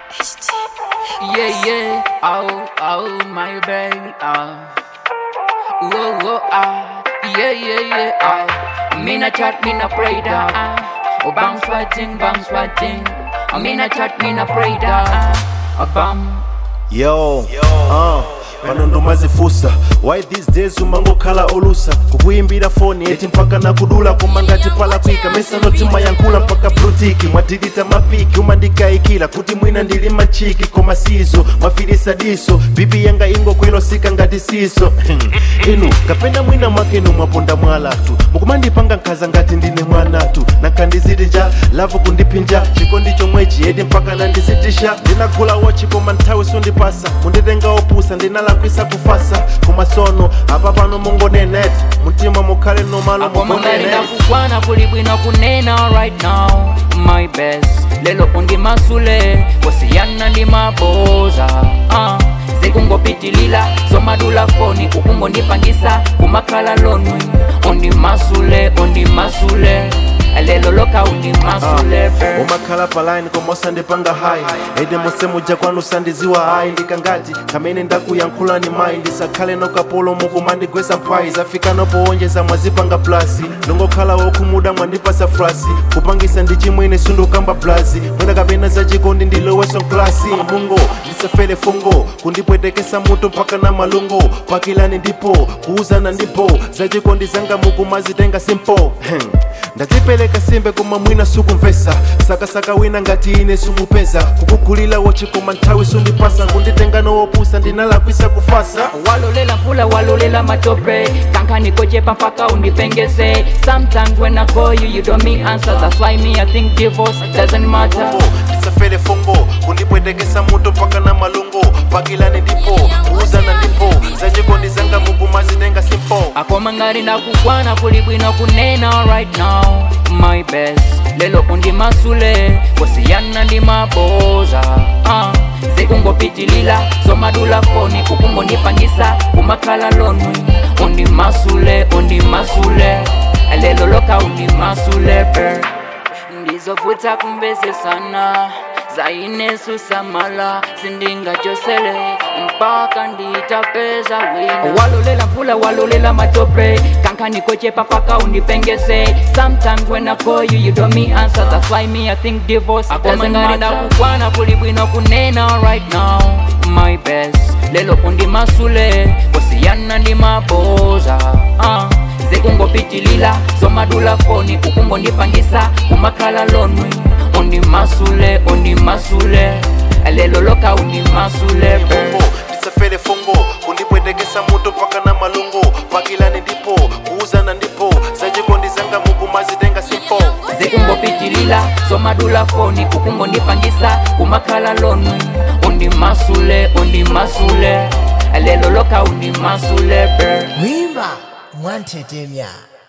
Yeah, yeah, oh, oh, my baby, oh. Whoa, whoa, ah, yeah, yeah, yeah, oh. Me na chat, me na pray da, ah. Oh, bang sweating, bang sweating. Oh, me na chat, me na pray da, ah. Oh, bang. yo uh, pano ndomazifusa why these days umangokhala olusa kukuyimbira foni eti mpaka nakudula koma ngati palakwika mesanotima yankula mpaka brutiki mwadilita mapiki umandikayikira kuti mwina ndili machiki koma sizo mwafirisa diso bibi yanga ingokwelosika ngati siso inu kapena mwina mwakenu mwaponda mwalatu mukumandipanga nkhaza ngati ndine mwanatu nankhandizitija lavu kundiphinja chikondi chomwechi eti mpaka nandizitisha ndinagula wochi koma nthawi sundipasa munditenga opusa ndinalakwisa kufasa koma sono apa pano mungonenet mtima mukhale nomalo akomangari mugonenet ndakukwana kuli bwino kunena right now my best lelo undi masule wasiyana ndi maboza uh. zikungopitilila zomadula foni ukungondipangisa kumakhala lonwi undi masule undi masule lelo loka undi masule uh. umakhala paline koma usandipanga hayi ede mose muja kwanu sandiziwa hayi ndikangati kamene ndakuyankhulani mayi ndisakhale nokapolo mukumandigwesa mphayi zafika nopowonjeza mwazipanga plasi ndongokhala wokhumuda mwandipasa frasi kupangisa ndi chimwene sundukamba blazi mwina kapena zachikondi ndiloweso klasi mungo ndisafere fungo kundipwetekesa mutu mpaka na malungo pakilani ndipo kuuzana ndipo zachikondi zanga mukumazitenga simple ndazipereka simbe koma mwina sukumvesa sakasaka wina ngati ine sumupeza kukugulila wochi koma nthawi sundipasa kunditenga nowopusa ndinalakwisa kufasa walolela mvula walolela matope kankanikochepa mpaka undipengese sometimes when i call you you don't me answer that's why me i think divorce doesn't matter fungo ndisafere fungo kundipwetekesa mutu mpaka na malungo pakilani ndipo kuuzana ndipo zachikondi zanga mukumazitenga simple akomangari ndakukwana kuli bwino kunena right now my best lelo undi masule wasiyana ndi maboza uh. zikungopitilila zomadula foni ukungondipangisa kumakhala lonwi undi masule undi masule lelo loka undi masule per ndizovuta kumvesesana zainesu samala sindingachosele mpaka nditapeza wina walolela mvula walolela matope kankanikochepa mpaka undipengese sometimes when i call you you don't me answer that's why me i think divorce akomangari ndakukwana kuli bwino kunena right now my best lelo undi masule wasiyana ndi maboza uh. zikungopitilila zomadula foni ukungondipangisa kumakhala lonwi undi masule undi masule lelo loka undi masule per fungo ndisafere fungo kundipwetekesa mutu mpaka na malungo pakilani ndipo kuuzana ndipo zachikondi zanga mukumazitenga simple zikungopitilila zomadula foni ukungondipangisa kumakhala lonwi undi masule undi masule lelo loka undi masule per wimba mwantetemya